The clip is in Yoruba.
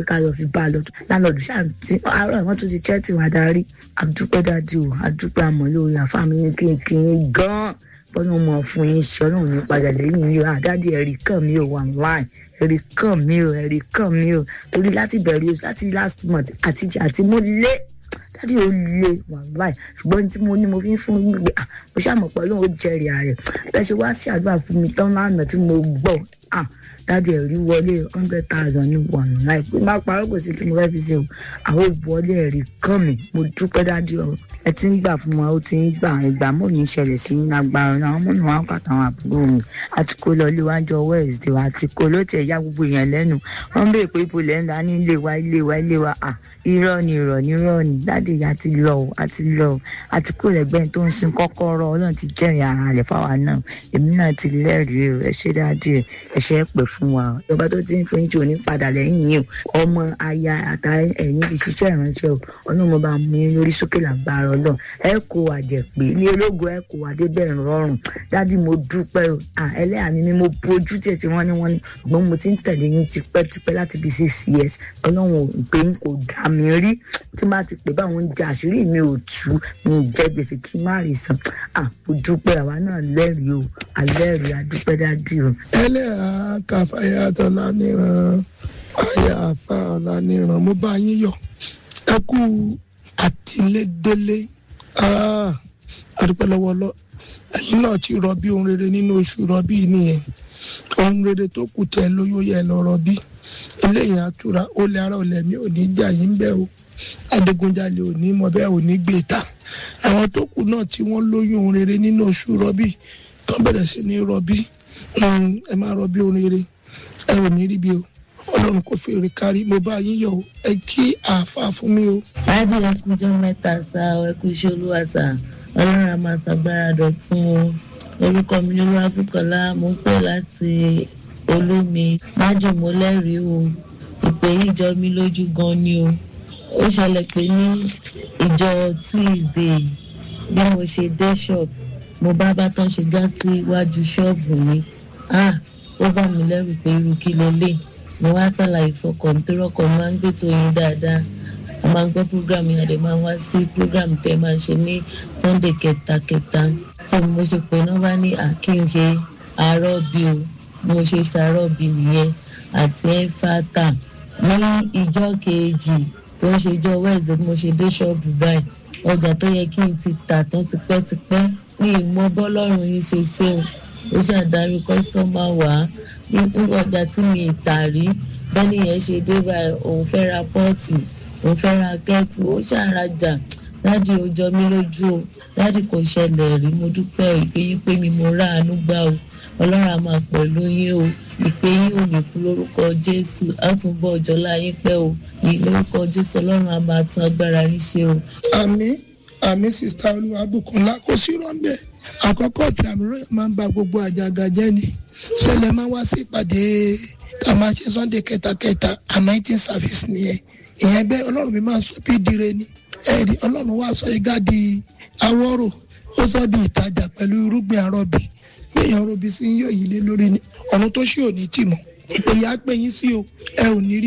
ká lọ fi bá a lọ lánàá ṣáà tí àárọ̀ wọn tún ti chẹ́ẹ̀tì wá darí àdúpẹ́ dájú o àdúpẹ́ àmọ́ lórí àfàmì ní kínkín gan-an bọ́lá mọ̀ fún yín ṣe ọlọ́run ní padà lẹ́yìn yìí o àdáàdì ẹ̀rí kàn mí o online ẹ̀rí kàn mí o ẹ̀rí kàn mí o torí láti bẹ̀rẹ̀ oṣù láti last month àti àti mo lé dáàdì ó lé wàláì ṣùgbọ́n tí mo ní mo fi ń fún yín gbé ah mo ṣàmọ̀ pẹ̀lú ó jẹrìí ààrẹ bẹ́ẹ̀ ṣe wá ṣàdúrà fún mi tán lánàá tí mo gbọ́ ah dáàdì ẹ̀rí wọlé hundred thousand ní one láì pé má parọ́ kò sí tí mo fẹ́ fi ṣe o àwọn ìwọlé ẹ̀rí kàn mí mo dúpẹ́ dáàdì ọ̀rọ̀ ẹ ti ń gbà fún wa ó ti ń gbà ìgbà mọ́ ní ìṣẹ̀lẹ̀ sí ní agbára náà àwọn mọ́nà wa pàtó àwọn àbúrò mi àti kó lọ léwájú wednesday wa àti kó ló tiẹ̀ ya gbogbo èèyàn lẹ́nu wọ́n béèrè pé ibo lẹ́ ń da ní ilé wa ilé wa ilé wa à irọ́ ni irọ́ ni irọ́ ni dáàdì ìyá ti lọ o àti lọ o àti kó lẹ́gbẹ́ni tó ń sin kọ́kọ́rọ́ ọlọ́run ti jẹ́rìí ara rẹ̀ fáwa náà èmi náà ti lẹ́rìí o ẹ ṣé dáàdì ẹ ṣe é pè fún wa o ìjọba tó ti ń fún yín tí ò ní padà lẹ́yìn yìí o ọmọ aya àtàrí ẹ̀yìn fi ṣiṣẹ́ ìránṣẹ́ o ọlọ́run mo bá mú yín lórí sókè làgbára ọlọ́run ẹ kó àjẹpé ní ológun ẹ kó adébẹ̀rún rọrùn dádì mo dúpẹ́ o ẹlẹ́yà mi ni mo bójú tí ẹ ti wọ́n ní wọ́n ní ṣùgbọ́n mo ti ń tẹ̀lé yín tipẹ́tipẹ́ láti bí six years ọlọ́run ò pé yín kò dá mi rí tí má ti pè báwọn ń jẹ àṣírí mi ò tú mi ò jẹ gbèsè kí n má rí san mo dúpẹ́ àwa náà lẹ́rìí o alẹ́rìí adúpẹ́ dádì o. ẹlẹ́yà kàfáyà tọ́lá níran àyà àfa ọ̀la níran mo bá yín yọ̀ ẹ kú àtìlédélé àdúpẹ́ lọ́wọ́ lọ ẹ̀yin náà ti rọbí ohun rere nínú oṣù rọbí nìyẹn ohun rere tó kù tẹ lóyún yẹ lọ rọbí eléyìí àtúrà ó lè ara ọ̀lẹ̀ mi ò ní jà yín bẹ́ẹ̀ o adigunjalè ò ní mọ bẹ́ẹ̀ ò ní gbé ta àwọn tó kù náà tí wọ́n lóyún ohun rere nínú oṣù rọbí tó bẹ̀rẹ̀ sí ní rọbí ẹ máa rọbí ohun rere ẹ ò ní rí bí o ọlọ́run kò fèrè kárí mo bá yín yọ̀ ẹ kí àáfàá fún mi o. láti ẹkújọ mẹ́ta sá ẹkú iṣẹ́ olúwa sá ọlọ́run a máa ṣàgbára dọ̀tún o orúkọ mi ní olúwàbùkọ́lá mo ń pè láti olómi májèmó lẹ́rìí o ìpè yìí jọ mí lójú gan ni o ó ṣẹlẹ̀ pé ní ìjọ tuesday bí mo ṣe dé shop mo bá bá tán ṣe gá sí iwájú ṣọ́ọ̀bù mi ah ó bá mi lẹ́rù pé irú kí lélẹ̀ mo wá ṣàlàyé fọkàn tó rọ́kọ̀ máa ń gbètò yín dáadáa mo máa ń gbọ́ program yẹn àdè máa ń wá sí program tẹ́ máa ń ṣe ní sunday kẹtakẹta tí mo ṣe pé náà bá ní àkínṣe àárọ̀ bí o mo ṣe ṣàárọ̀ bí nìyẹn àti ẹ̀fàtà ní ìjọ kejì tó ń ṣe jọ wẹ́ẹ̀sì mo ṣe dé ṣọ́ọ̀bù báyìí ọjà tó yẹ kí n ti tà tán tipẹ́tipẹ́ ní ìmọ̀ bọ́lọ́run yìí ṣe ṣe o ó ṣàdarí kọ́sítọ́mà wá ní ọjà tí mi tà rí bẹ́ẹ̀ni yẹn ṣe dé báyìí òun fẹ́ ra pọ́ọ̀tì òun fẹ́ ra kẹ́ẹ̀tì ó ṣàrajà dáàdì ó jọ mí lójú o dáàdì kò ṣẹlẹ̀ rí mo dúpẹ́ ìpè yín pé mi mo ráàánú gbà o ọlọ́run á máa pẹ̀lú yín o ìpè yín ò ní kú lórúkọ jésù á tún bọ́ ọjọ́ láyé pẹ́ o yìí lórúkọ jésù ọlọ́run á máa tún agbára yín ṣe o. àmì àmì sista olúwàbùkúnlá kò sí rọ́ńbẹ́ àkọ́kọ́ tí àmì ròyìn máa ń ba gbogbo àjàgà jẹ́ ni ṣẹlẹ̀ máa wá sí ìpàdé tá a máa ṣe sunday kẹtakẹta anointing service nìyẹn ìyẹn bẹ́ẹ̀ ọlọ́run mi máa ń sọ bí dire ni ẹ̀rí ọlọ́run wá sọ igá di awọ́rò ó sọ di ìtajà pẹ̀lú irúgbìn arọ́bì gbẹ̀yìn arọ́bì sí yóò yí lé lórí ni ọ̀run tó ṣì ò ní tì mọ́ ìpèyà pé yín sí o ẹ ò ní rí